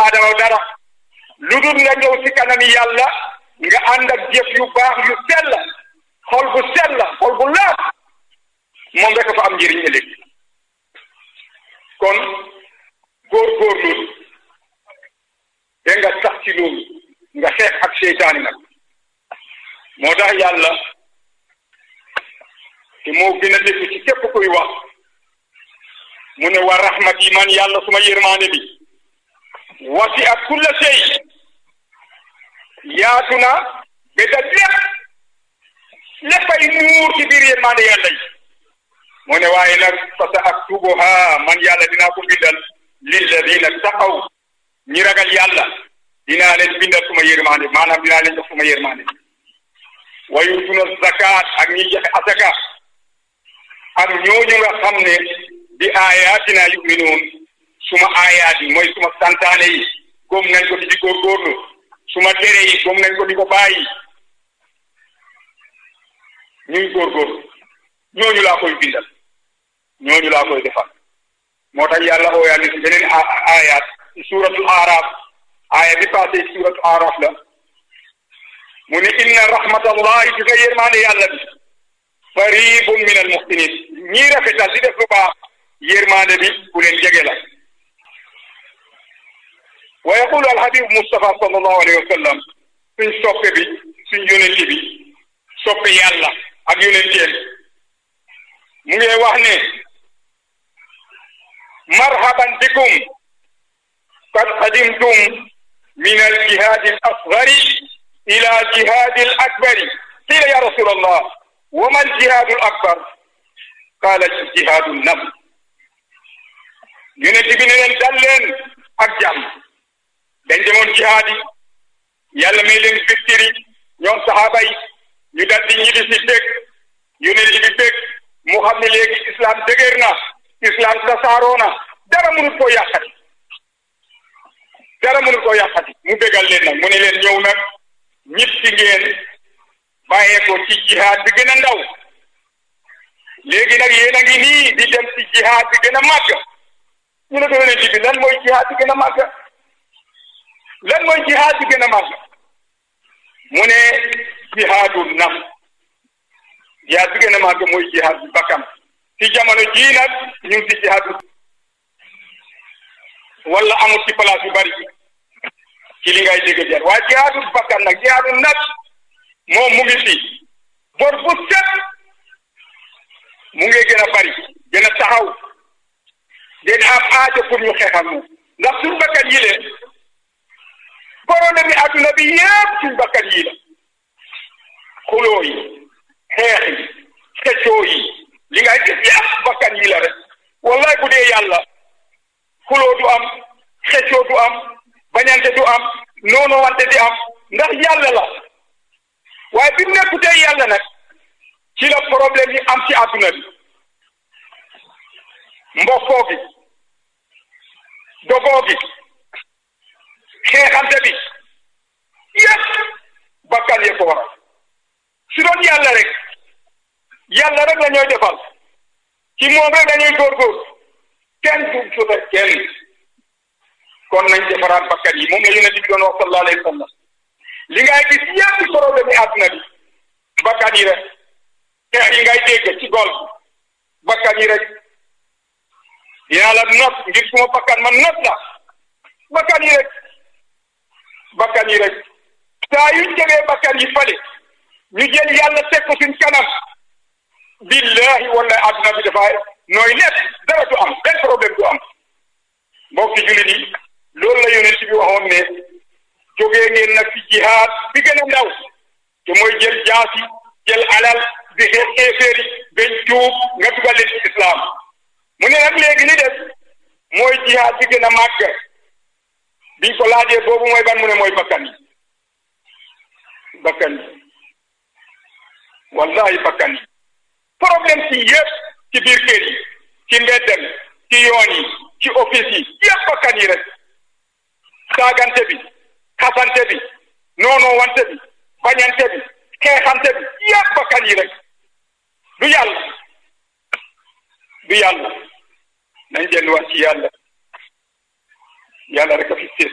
aadama dara lu dul nga ñëw ci kanami yàlla nga ànd ak jëf yu baax yu sell xol bu sell xol bu laat moom rek fa am njëriñ ëllëg kon góor-góorlu te nga sax ci loolu nga xeex ak seytaani nag moo tax yàlla te moo gën a dégg ci képp kuy wax mu ne wa rahmati man yàlla suma yërmaande bi wasi ak kulla sey yaatu na ba da lépp léppay muur ci biir yërmaande yàlla yi mu ne waaye nag fa sa aktubuha man yàlla dinaa ko bindal lilladina taqaw ñi ragal yàlla dinaa leen bindal suma yërmaande maanaam dinaa leen jox suma yërmaande wa yutuna zakat ak ñi joxe asaka ak ñooñu nga xam ne bi ayatina yuminuun suma ayaat yi mooy suma santaane yi góom nañ ko di di góorgóorlu suma tere yi góom nañ ko di ko bàyyi ñuy góorgóorlu ñooñu laa koy bindal ñooñu laa koy defal moo tax yàlla ooyaa ni si beneen ayaat ci suuratul aaraaf aaya bi passé ci suuratul aaraaf la mu ne inna rahmatallahi bi nga yërmaande yàlla bi qaribun min al muhsinin ñii rafetal di def lu baax yërmaande bi ku leen jege la wa yaqulu alhabib Mustafa sallallahu alayhi wa sallam suñ soppe bi suñ yonente bi soppe yàlla ak yonenteem mu ngi wax ne marhaban bikum qad qadimtum min aljihadi al asgari ila jihadi al akbari qila ya rasul allah wa ma aljihadu al akbar qala jihadu nafs yonent bi ne leen dal leen ak jàmm dañ demoon jihaad yi yàlla may leen victoire ñoom saxaaba yi ñu dal di ñibbi si bég yonent bi bég mu xam ne léegi islam dëgër na islam tasaaroo na dara mënut koo yàqati dara mënut koo yàqati mu bégal leen nag mu ne leen ñëw nag ñib si ngeen bàyyee ko ci jihaad bi gën a ndaw léegi nag yéen a ngi nii di dem ci jihaad bi gën a màgg ñu ne ko yonent bi lan mooy jihaad bi gën a màgg lan mooy jihaad bi gën a màgg mu ne jihaadu naf jihaad bi gën a màgg mooy jihaad bi bakkan ci jamono jii nag ñu ngi ci jihaad wala amul ci place yu bari ci li ngay dégg jar waaye jihaadu bakkan nag jihaadu naf moom mu ngi fi bor bu set mu ngi gën a bari gën a taxaw gën a am aajo pour ñu xeexal moom ndax suñ bakkan yi le problème yi adduna bi yëpp suñ bakkan yi la xuloo yi xeex yi xeccoo yi li ngay gis yëpp bakkan yi la rek wallahi bu dee yàlla xuloo du am xeccoo du am bañante du am noono wante di am ndax yàlla la waaye bi mu nekkutee yàlla nag ci la problème yi am ci adduna bi mbokkoo gi dogoo gi xeexante bi yëpp bakkan yee ko waral su doon yàlla rek yàlla rek la ñooy defal ci moom rek dañuy góorgóor kenn du suta kenn kon nañ defaraat bakkan yi moom la yonent bi doon wax sallallahu alayhi wa sallam li ngay gis yëpp ci problème yi àdduna bi bakkan yi rek xeex yi ngay dégg ci gol bakkan yi rek yàlla not ngir suma bakkan man not la bakkan yi rek bakkan yi rek saa yuñ jegee bakkan yi fale ñu jël yàlla teg ko suñ kanam billahi wallahi adduna bi dafay nooy nekk dara du am benn problème du am mbokki jullit yi loolu la yonent bi waxoon ne jógee ngeen nag ci jihaad bi gën a ndaw te mooy jël jaasi jël alal di xeex xeeféer yi bañ tuub nga dugal leen ci islam mu ne nag léegi li des mooy jihaad bi gën a màgg biñ ko laajee boobu mooy ban mu ne mooy bakkan yi bakkan yi wallahi bakkan yi problème ci yëpp ci biir kër yi ci mbeddem ci yoon yi ci office yi yëpp bakkan yi rek saagante bi xasante bi noonoo wante bi bañante bi xeexante bi yëpp bakkan yi rek du yàlla du yàlla nañ delluwaat ci yàlla yàlla rek a fi